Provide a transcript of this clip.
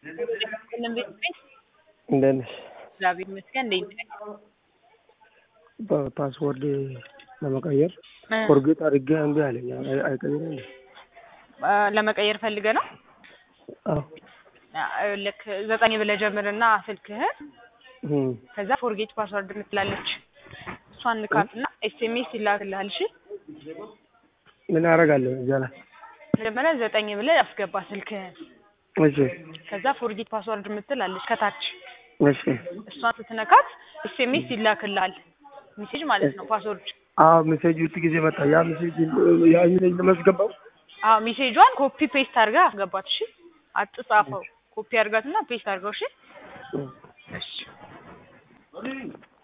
ሁሉም ቤት ቤት እንዴት ነሽ? እግዚአብሔር ይመስገን። እንዴት ነህ? በፓስወርድ ለመቀየር እ ፎርጌት አድርጌ እምቢ አለኝ። አይ- አይቀይርም እንዴ? አ፣ ለመቀየር ፈልገህ ነው? አዎ። አ፣ ልክ ዘጠኝ ብለህ ጀምርና ስልክህን እም፣ ከዛ ፎርጌት ፓስወርድ የምትላለች እሷን ንካትና ኤስኤምኤስ ይላክልሃል። እሺ ምን አደርጋለሁ እዚያ ላይ? መጀመሪያ ዘጠኝ ብለህ አስገባ ስልክህን። እሺ ከዛ ፎርጌት ፓስወርድ የምትላለች ከታች እሺ። እሷን ስትነካት ኤስኤምኤስ ይላክልሃል። ሜሴጅ ማለት ነው ፓስወርድ። አዎ ሜሴጅ ውጥ ጊዜ መጣ። ያ ሜሴጅ ያ ሜሴጅ ለማስገባው አዎ ሜሴጇን ኮፒ ፔስት አድርገህ አስገባት። እሺ አትጻፈው፣ ኮፒ አድርጋትና ፔስት አድርገው። እሺ እም። እሺ